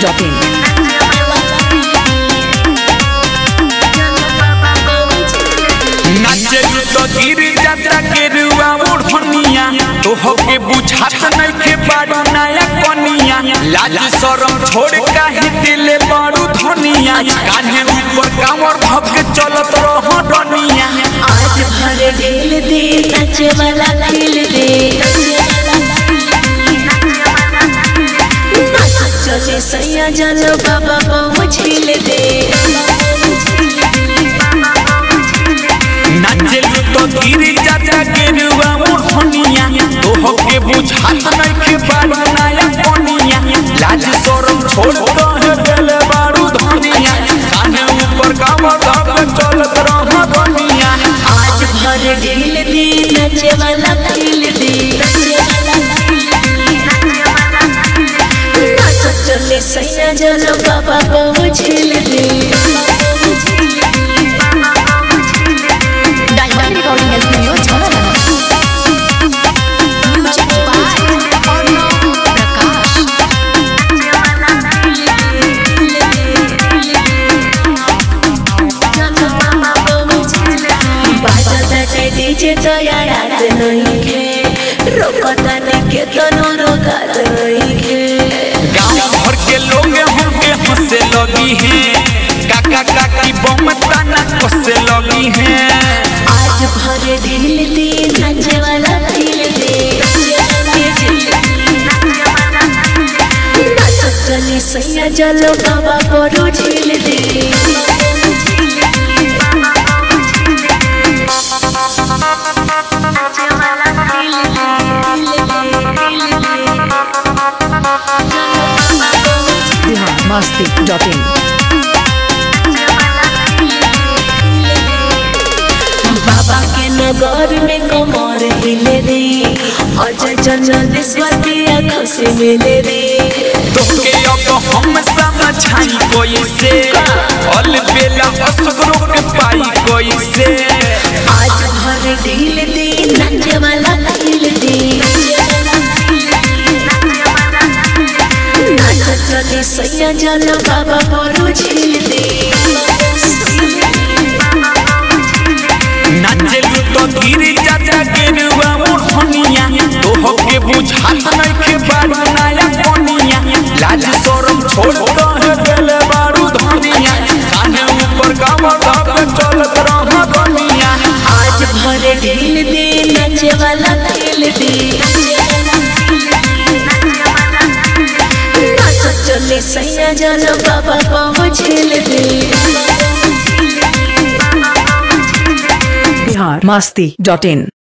नाचे तो गिर जाता गेरुआ ओढ़निया तो होके बुझात नइखे बारू नया कनिया लाज शरम छोड़ काहे दिले बारू धनिया कान्हे ऊपर कांवर भग चलत रह डनिया आज भर ढील दे नाचे वाला खिल दे नाच चले सैया जलो बाबा बहु झील दे नाचे तो गिर जाता गेरुआ ओढ़निया तो होके बुझात नइखे बारू नया कनिया लाज शरम छोड़ काहे दिले बारू धनिया कान्हे ऊपर कांवर भग चलत रह डनिया आज भर ढील दे नाचे वाला खिल दे नाच चले सैया जलो बाबा बहु झील दे diamond recording studio Chhawla music by Arnav Prakash बाजताटे डीजे तो याद नहीं खे रोकता ने के तनो रोकत नहीं खे गांव भर के लोग हमके हंसे लगी हैं काका काकी बम ताना कसे लगी हैं आज भर ढील दे नाचे वाला दिल दे नाच चली सैया जलो बाबा परो झील दे masti.in बाबा के नगर में कमर हिले रे अजय जन्नतेश्वर के आँखों से मिले रे तोके अब हम समझाई कोई से अल बेला असगरो के पाई कोई से आज भर ढील दे नाचे वाला दिल दे नाच चले सैया जल बाबा परो झील दे नाचे तो गिर जाता गेरुआ ओढ़निया तो होके बुझात नइखे बारू नया कनिया लाज शरम छोड़ काहे दिले बारू धनिया कान्हे ऊपर कांवर धक चलत रह डनिया आज भर ढील दे नाचे वाला दिल दे नाच चले सैया जल बाबा पहुँच झील दे बिहार masti.in